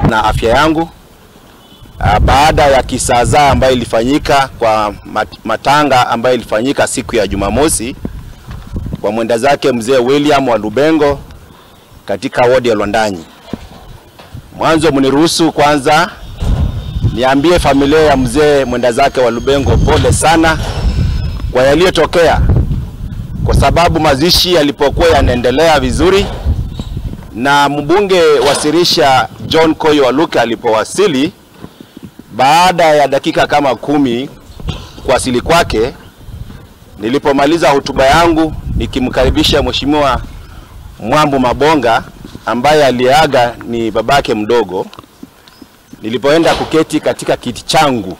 na afya yangu ah, baada ya kisaazaa ambayo ilifanyika kwa mat- matanga ambayo ilifanyika siku ya Jumamosi kwa mwenda zake mzee William wa Lubengo katika wodi ya Lwandanyi. Mwanzo mniruhusu kwanza niambie familia ya mzee mwenda zake wa Lubengo pole sana kwa yaliyotokea, kwa sababu mazishi yalipokuwa yanaendelea vizuri na mbunge wa Sirisha John Koyo Waluke alipowasili, baada ya dakika kama kumi kuwasili kwake, nilipomaliza hotuba yangu nikimkaribisha Mheshimiwa Mwambu Mabonga ambaye aliyeaga ni babake mdogo, nilipoenda kuketi katika kiti changu,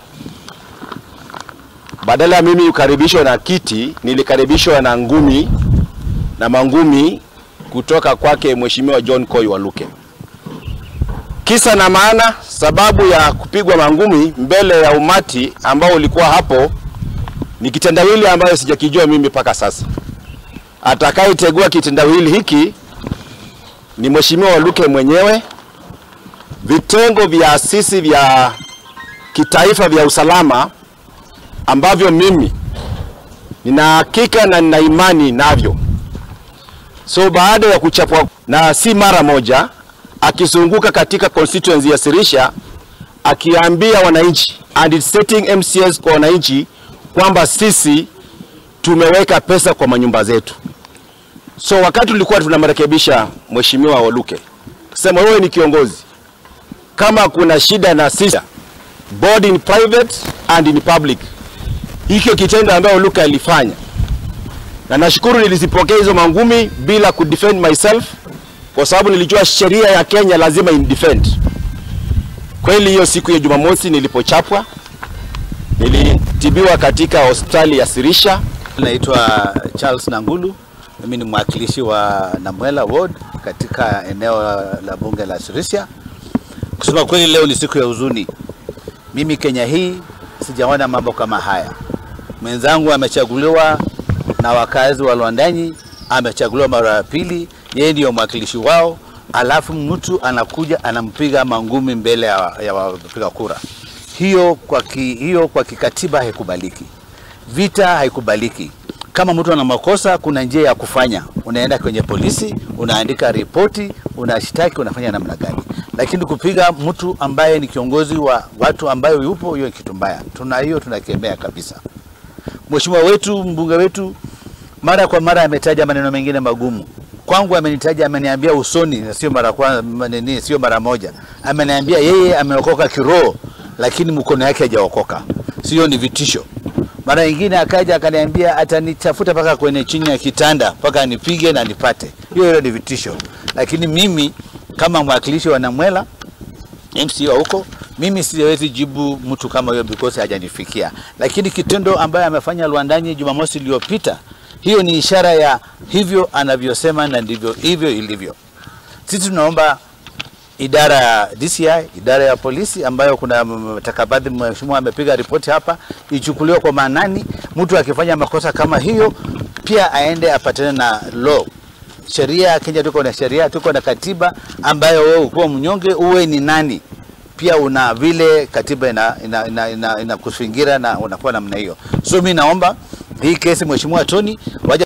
badala ya mimi kukaribishwa na kiti, nilikaribishwa na ngumi na mangumi kutoka kwake Mheshimiwa John Koy Waluke. Kisa na maana, sababu ya kupigwa mangumi mbele ya umati ambao ulikuwa hapo ni kitendawili ambayo sijakijua mimi mpaka sasa. Atakayetegua kitendawili hiki ni Mheshimiwa Waluke mwenyewe, vitengo vya asisi vya kitaifa vya usalama ambavyo mimi nina hakika na nina imani navyo. So baada ya kuchapwa na si mara moja, akizunguka katika constituency ya Sirisha akiambia wananchi and setting MCS kwa wananchi kwamba sisi tumeweka pesa kwa manyumba zetu. So wakati tulikuwa tunamrekebisha Mheshimiwa Waluke, sema wewe ni kiongozi, kama kuna shida na sisi both in private and in public, hicho kitendo ambayo Waluke alifanya na nashukuru nilizipokea hizo mangumi bila kudefend myself, kwa sababu nilijua sheria ya Kenya lazima indefend. Kweli hiyo siku ya Jumamosi nilipochapwa, nilitibiwa katika hospitali ya Sirisha. Naitwa Charles Nangulu, mimi ni mwakilishi wa Namwela Ward katika eneo la bunge la Sirisia. Kusema kweli, leo ni siku ya huzuni. Mimi Kenya hii sijaona mambo kama haya. Mwenzangu amechaguliwa na wakazi wa Lwandanyi, amechaguliwa mara ya pili, yeye ndiyo mwakilishi wao, alafu mtu anakuja anampiga mangumi mbele ya, ya wapiga kura. Hiyo kwa, ki, hiyo kwa kikatiba haikubaliki. Vita haikubaliki. Kama mtu ana makosa, kuna njia ya kufanya. Unaenda kwenye polisi, unaandika ripoti, unashtaki, unafanya namna gani. Lakini kupiga mtu ambaye ni kiongozi wa watu ambayo yupo, hiyo ni kitu mbaya. Tuna hiyo tunakemea kabisa. Mheshimiwa wetu mbunge wetu mara kwa mara ametaja maneno mengine magumu. Kwangu amenitaja, ameniambia usoni, na sio mara kwa nini, sio mara moja. Ameniambia yeye ameokoka kiroho, lakini mkono yake hajaokoka. Sio, ni vitisho. Mara nyingine akaja akaniambia atanitafuta mpaka kwenye chini ya kitanda mpaka nipige na nipate. Hiyo hiyo ni vitisho, lakini mimi kama mwakilishi wa Namwela MCA huko mimi siwezi jibu mtu kama huyo because hajanifikia, lakini kitendo ambayo amefanya Lwandanyi Jumamosi iliyopita, hiyo ni ishara ya hivyo anavyosema na ndivyo hivyo ilivyo. Sisi tunaomba idara ya DCI, idara ya polisi ambayo kuna mtakabadhi, mheshimiwa amepiga ripoti hapa, ichukuliwe kwa maanani. Mtu akifanya makosa kama hiyo, pia aende apatane na law sheria ya Kenya. Tuko na sheria, tuko na katiba ambayo wewe ukiwa mnyonge uwe ni nani pia una vile katiba ina, ina, ina, ina, ina kuzingira na unakuwa namna hiyo. So mi naomba hii kesi mheshimiwa Tony waje